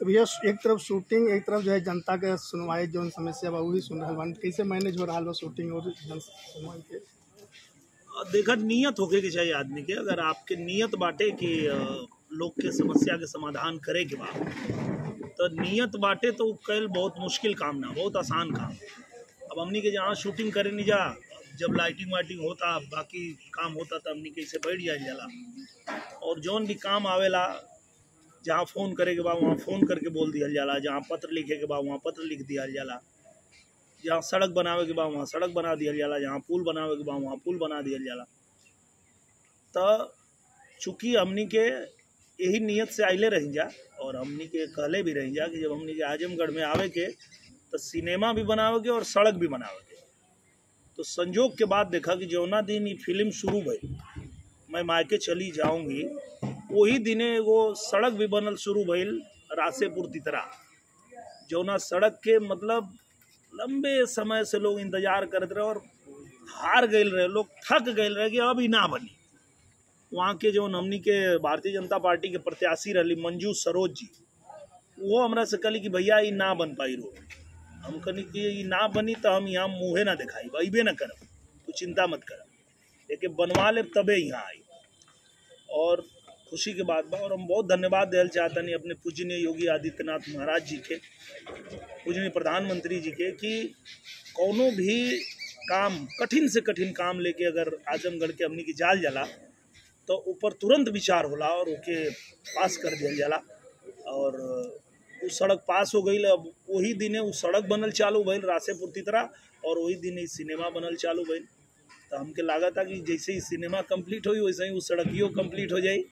तो भैया एक तरफ शूटिंग एक तरफ जो है जनता के सुनवाई जौन समस्या बा वही सुन रहल बानी कैसे मैनेज हो रहा बा शूटिंग और जन सुनवाई के और देखा नियत होके के चाहिए आदमी के अगर आपके नियत बाटे कि अ, लोग के समस्या के समाधान करे के बा तो नियत बाटे तो उ कैल बहुत मुश्किल काम ना बहुत आसान काम अब हमनी के जहाँ शूटिंग करे नहीं जा जब लाइटिंग वाइटिंग होता बाकी काम होता तो हमनी के इसे बैठ जाए जाला और जौन भी काम आवेला जहाँ फ़ोन करे के बा वहाँ फ़ोन करके बोल दिया जाला जहाँ पत्र लिखे के बा वहाँ पत्र लिख दिया जाला जहाँ सड़क बनावे के बा वहाँ सड़क बना दिया जाला जहाँ पुल बनावे के बा वहाँ पुल बना दिया जाला तो चूँकि हमनी के यही नियत से आइले रही जा और हमनी के कहले भी रही जा कि जब हमनी के आजमगढ़ में आवे के तो सिनेमा भी बनावे के और सड़क भी बनावे के तो संजोग के बाद देखा कि जौना दिन ये फिल्म शुरू भई मैं मायके चली जाऊंगी वही दिने एगो सड़क भी बनल शुरू भइल रासेपुर तितरा जौना सड़क के मतलब लंबे समय से लोग इंतजार करत रहे और हार गए रहे लोग थक गए रहे कि अब ही ना बनी वहाँ के जो हमनी के भारतीय जनता पार्टी के प्रत्याशी रही मंजू सरोज जी वो हमरा से कहली कि भैया ये ना बन पाई रोड हम कहनी कि ये ना बनी तो हम यहाँ मुँहे ना दिखाई अबे ना करब तू चिंता मत कर लेकिन बनवा ले तबे यहाँ आई और खुशी के बात बा और हम बहुत धन्यवाद दिल चाहतनी अपने पूजनीय योगी आदित्यनाथ महाराज जी के पूजनीय प्रधानमंत्री जी के कि कौनो भी काम कठिन से कठिन काम लेके अगर आजमगढ़ के हमनी की जाल जाला तो ऊपर तुरंत विचार होला और ओके पास कर दिया जाला और उ सड़क पास हो गई अब वही दिने उ सड़क बनल चालू भइल रासेपुर तितरा और वही दिन ही सिनेमा बनल चालू भइल तो हमके लागत कि जैसे ही सिनेमा कंप्लीट होई वैसे ही उ सड़कियो कंप्लीट हो जाई